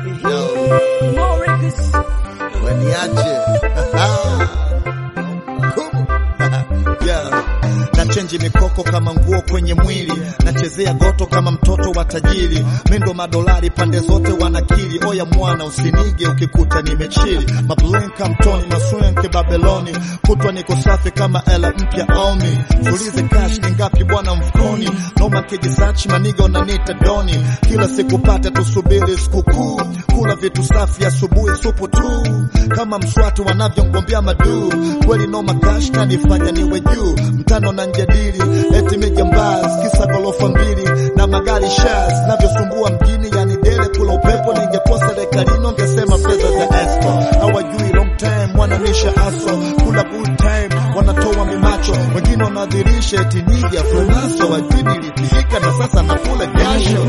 More records. waniache Kumu. yeah. nachenji mikoko kama nguo kwenye mwili nachezea goto kama mtoto wa tajiri mindo madolari pande zote wanakili oya mwana usinige ukikuta nimechili mablenka mtoni maswenke babeloni kutwa niko safi kama ela mpya omi tulize kash ni ngapi bwana mfukoni noma kijisachi maniga unanita doni kila siku pata tusubiri sikukuu kula vitu safi asubuhi supu tu kama mswatu wanavyongombea maduu kweli noma kash nanifanya niwe juu mtano na njadili eti mijambaz kisa gorofa mbili na magari shaz navyosumbua mjini yani dele kula upepo ningekuwa serikalini ongesema fedha za esco hawajui long time wananisha aso kula good time wanatoa mimacho wengine wanadhirisha eti niga flonaso wajui nilipika na sasa nakula jasho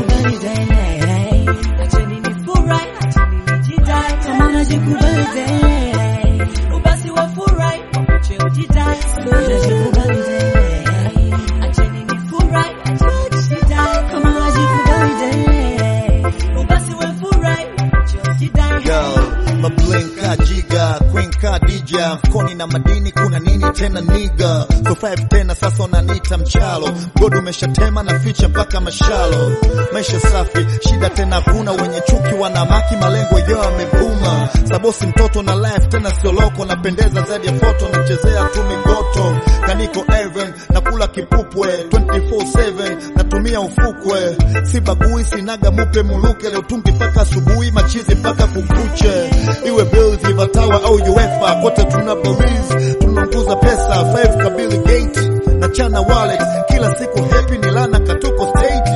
Acheni nifurahi, acheni nijidai. Kama unajikubali dai. Ubasi wafurahi, wakuche ujidai. Unajikubali dai. Acheni nifurahi, acheni nijidai. Kama unajikubali dai. Ubasi wafurahi, wakuche ujidai. Yo, mablinka jiga queen ka DJ mfukoni na madini kuna nini tena niga so five tena sasa unaniita mchalo god umeshatema na ficha mpaka mashalo maisha safi shida tena kuna wenye chuki wanamaki malengo yao yamebuma sabosi mtoto na life tena sio loko napendeza zaidi ya foto nachezea tu migoto kaniko even nakula kipupwe 24/7 natumia ufukwe sibagui sinaga mupe muluke leo tungi mpaka asubuhi machizi mpaka kukuche iwe bills vatawa au uefa kote tuna boriz tunaunguza pesa 5 kabili gate na chana wallet kila siku happy ni lana katuko state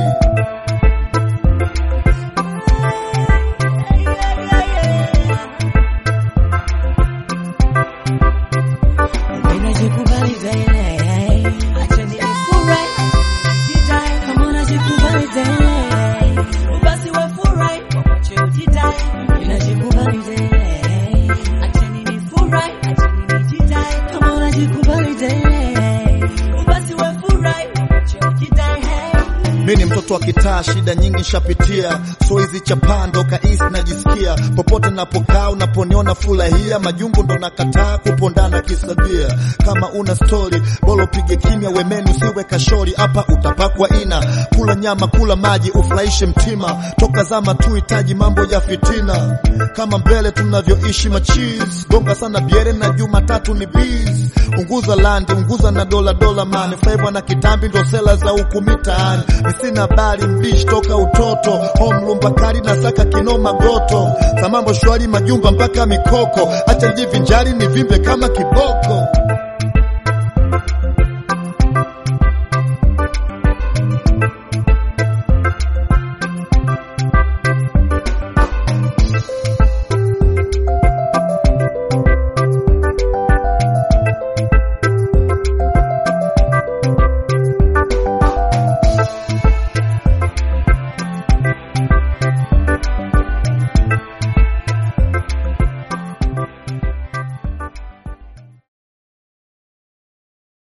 Unajikubali dai. Acheni nifurahi, acheni nijidai. Kama unajikubali dai. Ubasi wafurahi, wakuche ujidai. Unajikubali dai. Acheni nifurahi, acheni nijidai. Kama unajikubali dai. Ubasi wafurahi, wakuche ujidai. mi ni mtoto wa kitaa shida nyingi shapitia so hizi chapando kaisi najisikia popote napokaa unaponiona furahia majungu ndo nakataa kupondana kisabia kama una stori bolo pige kimya wemeni usiwe kashori hapa utapakwa ina kula nyama kula maji ufurahishe mtima toka zama tu hitaji mambo ya fitina kama mbele tunavyoishi machis gonga sana biere na jumatatu ni bees unguza landi unguza na dola dola mani faiva na kitambi ndo sela za huku mitaani misina habari mbishi toka utoto home lumbakari na saka kinoma goto samambo shwari majumba mpaka mikoko acha njivinjari ni vimbe kama kiboko